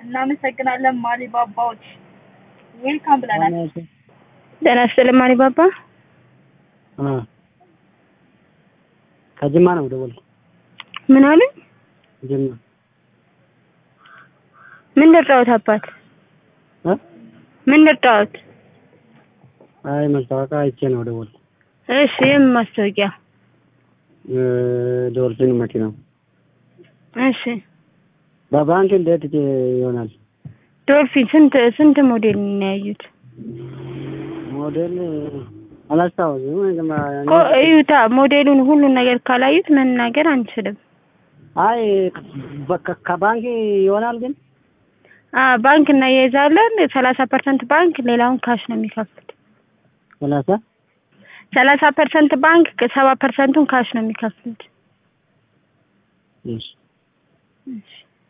እናመሰግናለን ማሊ ባባዎች ዌልካም ብለናል። ጤና ይስጥልኝ ማሊ ባባ። ከጅማ ነው ደወል ምን አሉኝ? ጅማ ምን ልርዳዎት አባት? እ ምን ልርዳዎት? አይ ማስታወቂያ አይቼ ነው ደወል እሺ የምን ማስታወቂያ? ዶልፊን መኪና እሺ በባንክ እንዴት ይሆናል? ዶልፊን ስንት ስንት ሞዴል ነው ያዩት? ሞዴል አላስታውስም። እኮ እዩታ ሞዴሉን ሁሉን ነገር ካላዩት መናገር አንችልም። አይ በቃ ከባንክ ይሆናል ግን አ ባንክ እናያይዛለን። ሰላሳ ፐርሰንት ባንክ ሌላውን ካሽ ነው የሚከፍሉት። ሰላሳ ሰላሳ ፐርሰንት ባንክ ሰባ ፐርሰንቱን ካሽ ነው የሚከፍሉት። እሺ እሺ